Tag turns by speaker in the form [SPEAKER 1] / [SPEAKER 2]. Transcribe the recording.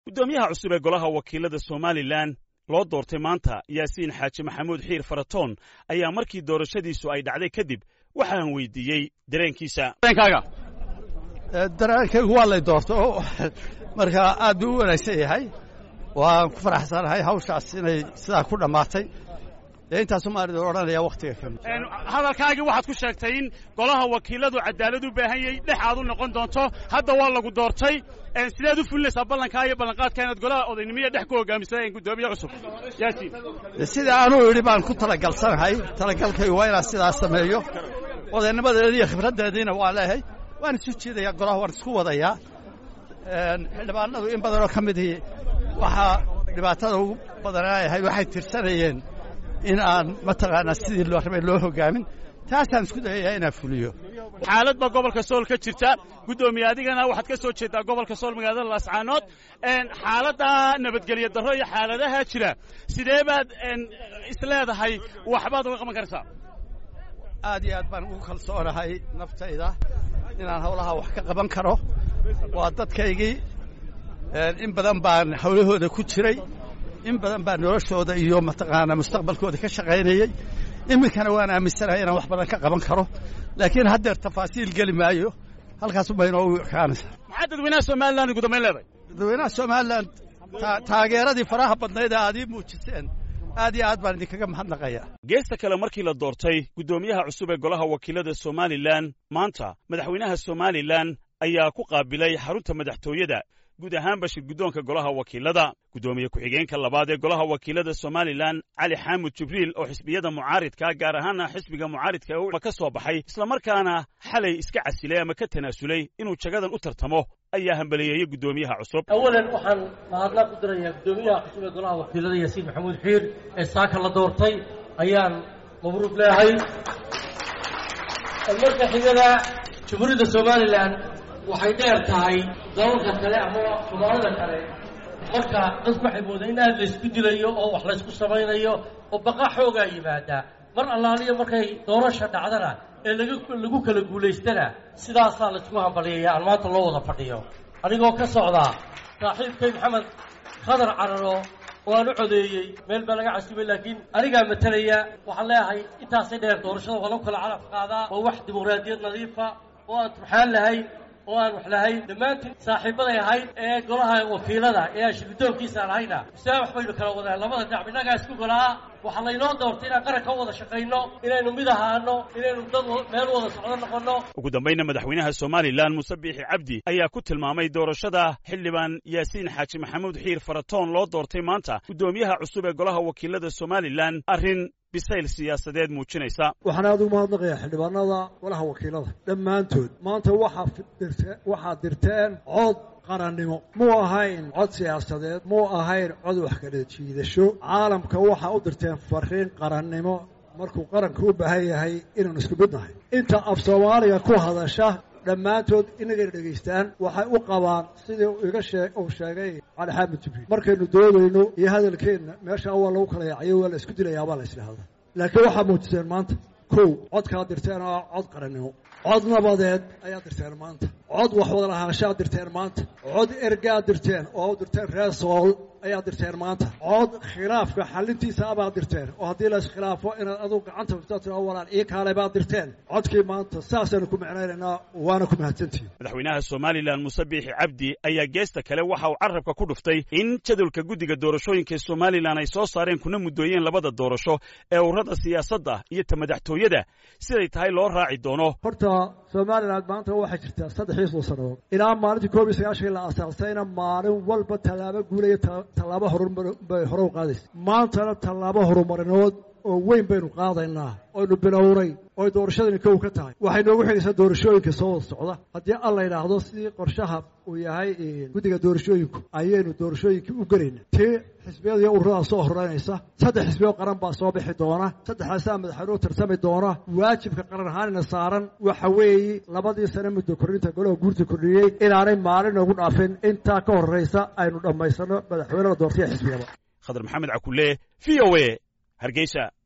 [SPEAKER 1] guddoomiyaha cusub ee golaha wakiilada somalilan loo doortay maanta yaasiin xaaji maxamuud xiir faratoon ayaa markii doorashadiisu ay dhacday kadib waxaan weydiiyey dareenkiisa dareenkaaga
[SPEAKER 2] dareenkaygu waa lay doorto marka aad buu u wanaagsan yahay waan ku faraxsanahay hawshaas inay sidaa ku dhammaatay dee intaasu maanid odhanaya wakhtiga ka mid
[SPEAKER 1] hadalkaagii waxaad ku sheegtay in golaha wakiiladu cadaalad u baahan yahay dhex aad u noqon doonto hadda waa lagu doortay sideed u fulinaysaa ballankaa iyo ballanqaadka inaad golaha odaynimiya dhex ku hogaamisa guddoomiye cusub yaasiin
[SPEAKER 2] sida anuu idhi baan ku talagalsanahay talagalkaygu waa inaan sidaas sameeyo odaynimadeedi iyo khibraddeediina waa leehay waan isu jiidayaa golaha waan isku wadayaa xildhibaanadu in badanoo ka midii waxaa dhibaatada ugu badanaayahay waxay tirsanayeen in aan mataqaanaa sidii loo rabay loo hogaamin taasaan isku dayayaa inaan fuliyo
[SPEAKER 1] xaalad baa gobolka sool ka jirta guddoomiye adigana waxaad ka soo jeedaa gobolka sool magaalada laascaanood xaaladda nabadgelyo darro iyo xaaladaha jira sidee baad isleedahay waxbaad uga qaban karaysaa
[SPEAKER 2] aad iyo aad baan ugu kalsoonahay naftayda inaan hawlaha wax ka qaban karo waa dadkaygii in badan baan hawlahooda ku jiray in badan baan noloshooda iyo mataqaanaa mustaqbalkooda ka shaqaynayey iminkana waan aaminsanahay inaan wax badan ka qaban karo laakiin haddeer tafaasiil geli maayo halkaasubay inoogu ekaanaysaa
[SPEAKER 1] maxaa dadweynaha somalilan ugu dambayn leedahay
[SPEAKER 2] dadweynaha somalilan taageeradii faraha badnayd ee aad ii muujiseen aad iyo aad baan idinkaga mahadnaqaya
[SPEAKER 1] geesta kale markii la doortay guddoomiyaha cusub ee golaha wakiilada somalilan maanta madaxweynaha somalilan ayaa ku qaabilay xarunta madaxtooyada guud ahaanba shirguddoonka golaha wakiilada guddoomiye ku-xigeenka labaad ee golaha wakiilada somalilan cali xaamud jibriil oo xisbiyada mucaaridka gaar ahaana xisbiga mucaaridka ee ka soo baxay islamarkaana xalay iska casilay ama ka tanaasulay inuu jagadan u tartamo ayaa hambaliyeeyey guddoomiyaha cusub
[SPEAKER 3] awalan waxaan mahadnaq u dirayaa guddoomiyaha cusub ee golaha wakiilada yaasiin maxamuud xiir ee saaka la doortay ayaan mabruuq leehay marka xigada jamhuuriyadda somalilan waxay dheer tahay dalalka kale ama soomaalida kale marka dadku waxay moodaan in aad laysku dilayo oo wax laysku samaynayo oo baqa xoogaa yimaada mar allaaliya markay doorasha dhacdana ee laga lagu kala guulaystana sidaasaa laysku hambaliyaya aan maanta loo wada fadhiyo anigoo ka socdaa saaxiibkay maxamed khadar cararo oo aan u codeeyey meel baa laga casibay laakiin anigaa matalaya waxaan leeyahay intaasay dheer doorashada waa lagu kala calaf qaadaa waa wax dimuqraadiyad nadiifa oo aan turxaan lahayn oo aan wax lahayn dhammaantiin saaxiibaday ahayd ee golaha wakiilada ee aan shirguddoonkiisa lahayna sidaa wax baynu kala wadaan labada dhinac innagaa isku golaa waxaa laynoo doortay inaan qaran ka wada shaqayno inaynu mid ahaano inaynu dad meel wada socdo noqonno
[SPEAKER 1] ugu dambayna madaxweynaha somalilan muuse biixi cabdi ayaa ku tilmaamay doorashada xildhibaan yaasiin xaaji maxamuud xiir faratoon loo doortay maanta guddoomiyaha cusub ee golaha wakiilada somalilan arrin bisayl siyaasadeed muujinaysa
[SPEAKER 4] waxaan aad ugu mahadnaqayaa xildhibaanada golaha wakiilada dhammaantood maanta waxaad dirteen cod qarannimo muu ahayn cod siyaasadeed muu ahayn cod wax kala jiidasho caalamka waxaa u dirteen fariin qarannimo markuu qaranka u baahan yahay inaanu isku mid nahay inta af soomaaliga ku hadasha dhammaantood inagayna dhegaystaan waxay u qabaan sidii iga shee uu sheegay cali xaamid jibriil markaynu doodayno iyo hadalkeenna meeshaa waa lagu kala yaacayo waa la isku dilayaa baa la isdhahdaa laakiin waxaa muujiseen maanta kow codkaad dirteen oo cod qarannimo cod nabadeed ayaad dirteen maanta cod wax wada lahaanshaad dirteen maanta cod ergaad dirteen oo u dirteen reer sool ayaad dirteen maanta cod khilaafka xalintiisa abaad dirteen oo haddii la iskhilaafo inaad adugu gacanta furtaa tira walaan ii kaale baad dirteen codkii maanta saasaanu ku macnaynaynaa waana ku mahadsantihin
[SPEAKER 1] madaxweynaha somalilan muuse biixi cabdi ayaa geesta kale waxa uu carrabka ku dhuftay in jadwalka guddiga doorashooyinka ee somalilan ay soo saareen kuna muddooyeen labada doorasho ee ururada siyaasadda iyo ta madaxtooyada siday tahay loo raaci doono
[SPEAKER 4] horta somalilan maanta waxay jirtaa saddexii sannadood ilaa maalintii koob iyo sagaashan la asaasayna maalin walba tallaabo guulaya tallaabo horumar bay hore u qaadaysa maantana tallaabo horumarinood oo weyn baynu qaadaynaa oynu bilownay oy doorashadani kow ka tahay waxay noogu xigaysaa doorashooyinka soo wada socda haddii alla yidhaahdo sidii qorshaha uu yahay guddiga doorashooyinku ayaynu doorashooyinkii u gelayna tii xisbiyada iyo ururadaa soo horeynaysa saddex xisbiyo qaran baa soo bixi doona saddexdaasaa madaxweynuhu tartami doona waajibka qaran ahaanina saaran waxa weeye labadii sane muddo kordhinta golaha guurta kordhiyey inaanay maalin noogu dhaafin intaa ka horraysa aynu dhammaysano madaxweynada doortaya xisbiyada
[SPEAKER 1] khadar maxamed cakulle v o a hargeysa